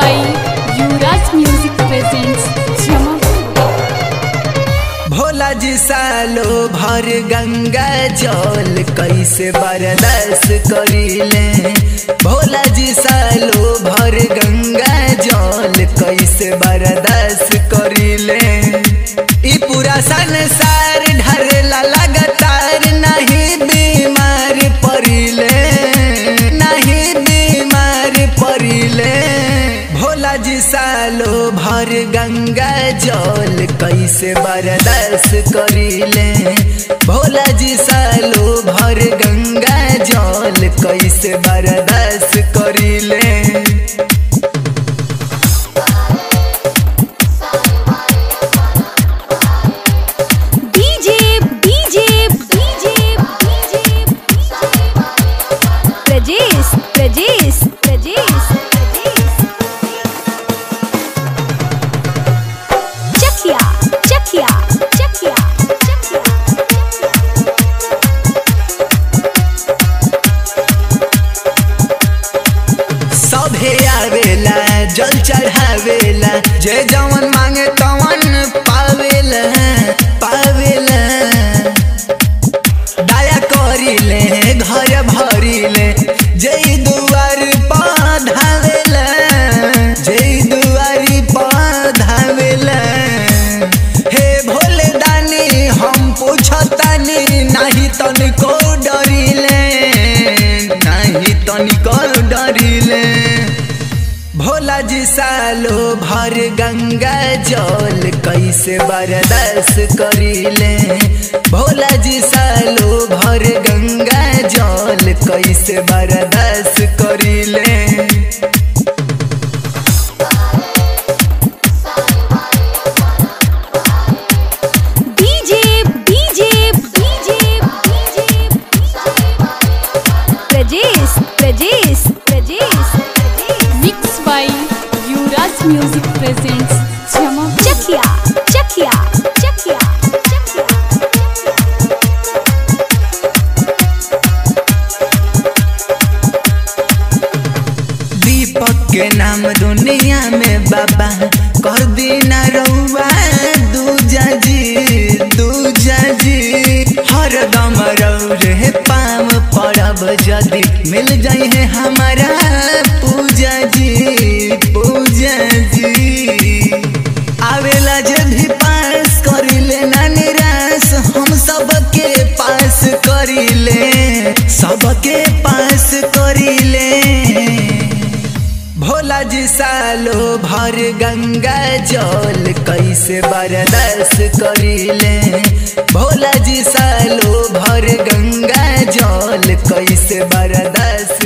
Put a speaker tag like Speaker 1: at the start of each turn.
Speaker 1: by Yuvraj Music presents Jamapur.
Speaker 2: Bhola जी सालो भर गंगा जल कैसे बर्दाश्त करीले भोला जी सालो भर गंगा जल कैसे बर्दाश्त करीले ई पूरा संसार ढरेला लगातार नहीं बीमार पड़िले नहीं बीमार पड़िले भोला जी सालो भर गंगा जल कैसे बर्दाश्त करीले भोला जी सालो भर गंगा जल कैसे बर्दाश्त करीले
Speaker 3: DJ, DJ, DJ, DJ, Prajesh, Prajesh, Prajesh, Chakia, Chakia, Chakia, Chakia.
Speaker 2: सभे आवेला जल चढ़ावेला जे जवन मांगे तवन पावेला पावेला दया करिले घर भरिले जय दुआर पधावेला जय दुआरी पधावेला हे भोले दानी हम पूछतानी नहीं तनिको डरिले नहीं तनिको डरिले भोला जी सालो भर गंगा जल कैसे बर्दाश्त करीले भोला जी सालो भर गंगा जल कैसे बर्दाश्त करीले
Speaker 3: DJ, DJ, DJ, DJ, Prajesh, Prajesh, Prajesh,
Speaker 1: Mixed by Yuvraj Music presents Jamapur.
Speaker 3: Chakia, Chakia, Chakia, Chakia.
Speaker 2: दीपक के नाम दुनिया में बाबा कर दीना रउआ दूजा जी दूजा जी हर दम रे पाम पड़ब जदी मिल जाई है हमारा पूजा जी पूजा जी आवेला जब भी पास करिले ना निराश हम सबके पास करिले सबके पास करिले भोला जी सालो भर गंगा जल कैसे बर्दाश्त करीले भोला जी सालो भर गंगा जल कैसे बर्दाश्त